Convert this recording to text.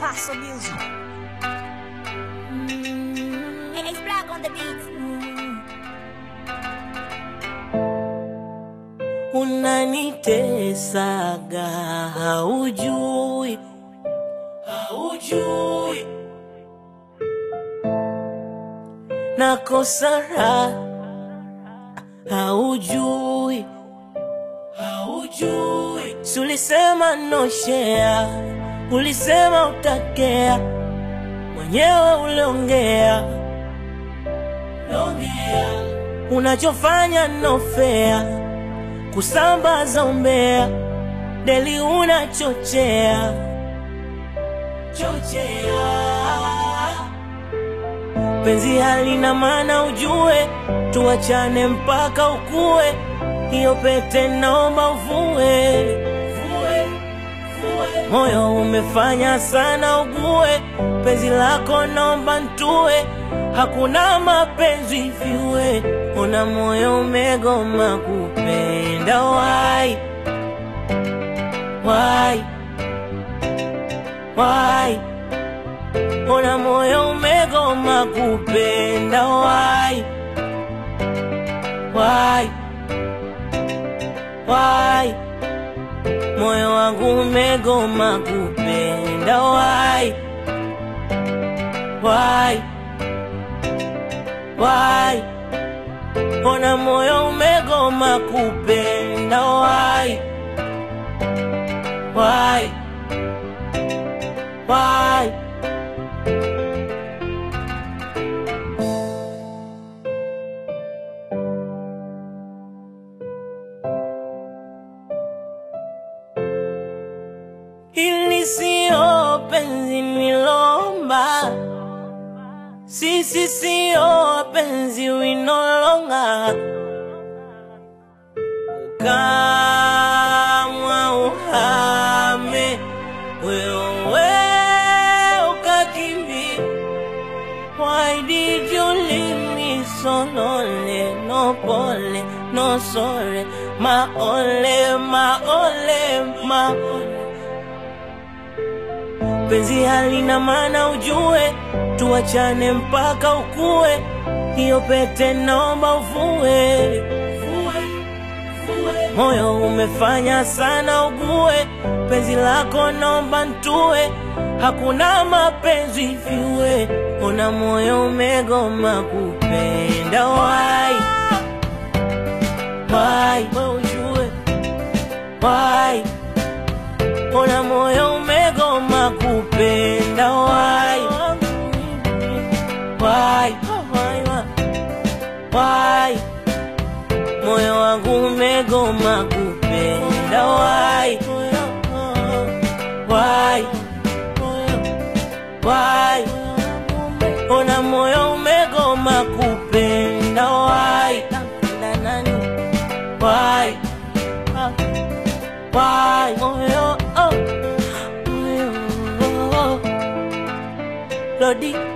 Paso Music. It's black on the beat. Unanitesaga haujui, haujui nakosa raha haujui, haujui si ulisema noshea, ulisema utakea, mwenyewe uliongea, uliongea unachofanya nofea kusambaza umbea, deli unachochea chochea. Penzi halina maana ujue, tuachane mpaka ukue. Hiyo pete naomba uvue, vue, vue. Moyo umefanya sana ugue, penzi lako naomba ntue. Hakuna mapenzi viwe, una moyo umegoma kupenda. Why? Why? Why? Una moyo umegoma kupenda. Why? Why? Why? Moyo wangu umegoma kupenda. Why? Why? Why? Ona moyo umegoma kupenda. Why? Why? Why? Hili sio penzi nilomba, sisi sio penzi winolonga, ukamwa uhame wewe ukakimbia. Why did you leave me so lonely? No pole, no sorry, my only, my only, my only. Penzi halina maana ujue, tuachane mpaka ukue. Hiyo pete naomba uvue, vue, vue. Moyo umefanya sana ugue, penzi lako naomba ntue. Hakuna mapenzi viwe, ona moyo umegoma kupenda. Why? Why? Wewe ujue Why? Ona moyo umegoma kupenda. Why? Why? Why? Moyo wangu umegoma kupenda. Why? Why? Why? Ona moyo umegoma kupenda. Why? Why? Why? Moyo, oh. Moyo, oh. Lodi